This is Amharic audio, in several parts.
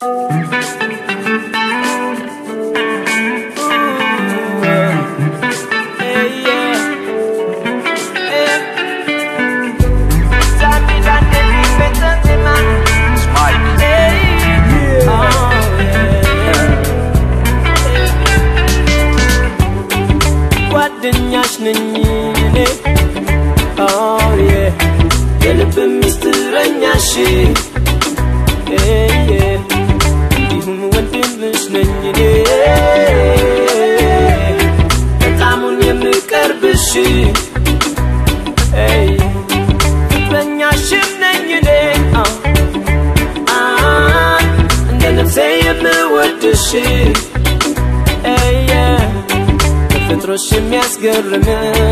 ጓደኛሽ ነኝ እኔ Oh yeah የልብ ሚስጥረኛሽ Yeah, yeah. እንዲሁም ወንድምሽ ነኝ እኔ በጣሙን የምቀርብሽ Hey, ፍቅረኛሽም ነኝ እኔ Ah, ah, እንደ ነፍሴ የምወድሽ Hey, yeah. ተፈጥሮሽ የሚያስገርመኝ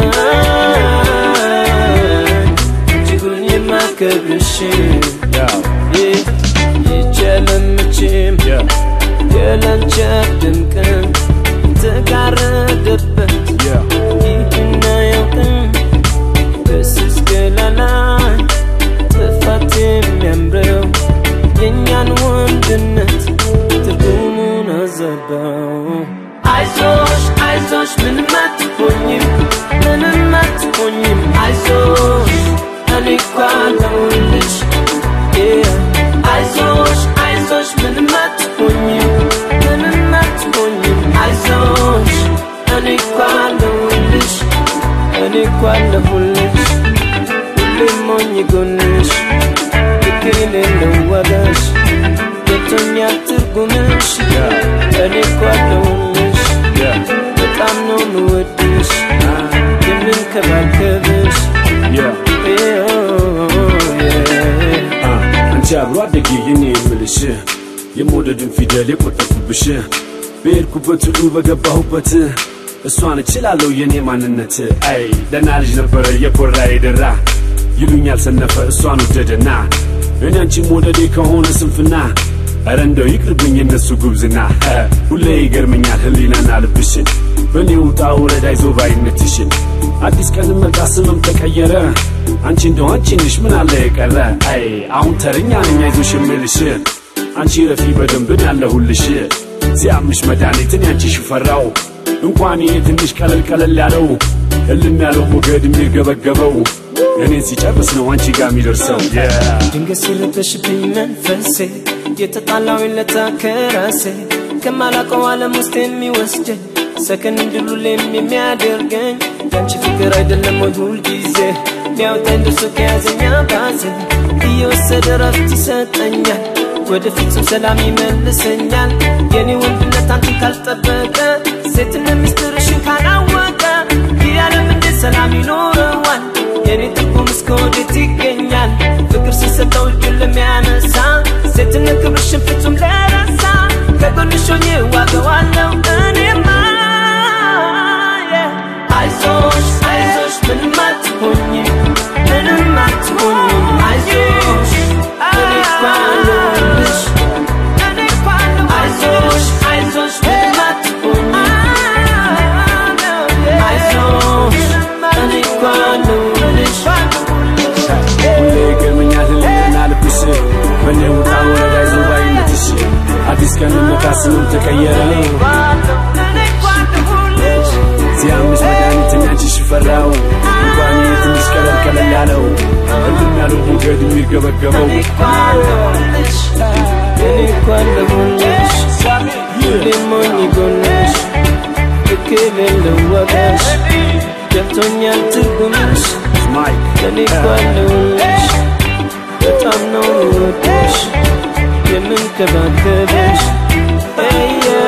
እጅጉን የማከብርሽ ይቸለምችም የለንቸ ድምቅም የተጋረደበት ይህን አያውቅም በስስ ገላላ ጥፋት የሚያምረው የእኛን ወንድነት ትርጉሙን አዘባው አይዞሽ አይዞሽ ምንም አትሆኝም ምንም አትሆኝም አይዞሽ እኔ እኮ አለሁልሽ Yeah. አይዞሽ አይዞሽ ምንም አትሆኝም ምንም አትሆኝም አይዞሽ እኔ እኮ አለሁልሽ እኔ እኮ አለሁልሽ ሁሌም ሞኝ ጎንሽ ልክ የሌለው ዋጋሽ ገብቶኛል ትርጉምሽ እኔ እኮ አለሁልሽ በጣም ነው ምወድሽ የምንከባከብሽ አንቺ አብሮ አደጌ የኔ የምልሽ የመውደድን ፊደል የቆጠፉብሽ በሄድኩበት ሁሉ በገባሁበት እሷን እችላለሁ የኔ ማንነት አይ ደና ልጅ ነበረ የኮራ የደራ ይሉኛል ሰነፈ እሷን ወደደና እኔ አንቺም ወደዴ ከሆነ ስንፍና ኧረ እንደው ይቅርብኝ የነሱ ጉብዝና እ፣ ሁሌ ይገርመኛል ህሊናና ልብሽን በእኔ ውጣ ውረድ አይዞ ባይነትሽን አዲስ ቀን መጣ ስምም ተቀየረ አንቺ እንደው አንቺ ነሽ ምን አለ የቀረ አይ አሁን ተረኛ ነኝ አይዞሽ የምልሽ አንቺ ረፊ በደንብን ያለሁልሽ ሲያምሽ መድኃኒትን ያንቺ ሽፈራው እንኳን ይሄ ትንሽ ቀለል ቀለል ያለው እልም ያለው ሞገድ የሚርገበገበው እኔን ሲጨርስ ነው አንቺ ጋር የሚደርሰው yeah. ድንገት ሲረበሽብኝ መንፈሴ የተጣላው ለታ ከራሴ ከማላቀው ዓለም ውስጥ የሚወስደኝ ሰከን እንድሉሌም የሚያደርገኝ ያንቺ ፍቅር አይደለም ወይ ሁል ጊዜ ሊያወጣኝ ደርሶ ከያዘኛ ባዜ እየወሰደ ረፍት ይሰጠኛል ወደ ፍጹም ሰላም ይመልሰኛል የኔ ወንድነት አንቺን ካልጠበቀ ሴትነት ምስጢርሽን ካላወቀ ይህ ዓለም እንዴት ሰላም ይኖረዋል የኔ ትርጉም እስከ ወዴት ይገኛል ፍቅር ሲሰጠው እጁን ለሚያነሳ ሴትነት ክብርሽን ፍጹም ለረሳ ከጎንሽ ሆኜ ዋገዋለሁ እኔማ yeah. አይዞሽ አይዞሽ ምንም አትሆኝም ምንም አትሆኝም አይዞሽ እኔ እኮ አለሁልሽ አይዞሽ አይዞሽ ምንም አትሆኝም አይዞሽ እኔ እኮ አለሁልሽ ሁሌ ይገርመኛል ህሊናና ልብሽ በእኔ ውጣ ወረድ አይዞ ባይነትሽ አዲስ ቀን መጣ ስምም ተቀየረ ሲያምሽ መድኃኒትን ያንቺ ሽፈራው እንኳን ይሄ ትንሽ ቀለል ቀለል ያለው እልም ያለው ሞገድ የሚርገበገበው እኔ እኮ አለሁልሽ እኔ እኮ አለሁልሽ ሁሌም ሞኝ ጎንሽ ልክ የሌለው ዋጋሽ ገብቶኛል ትርጉምሽ ማይክ እኔ እኮ አለሁልሽ በጣም ነው የምወድሽ የምንከባከብሽ Hey, yeah.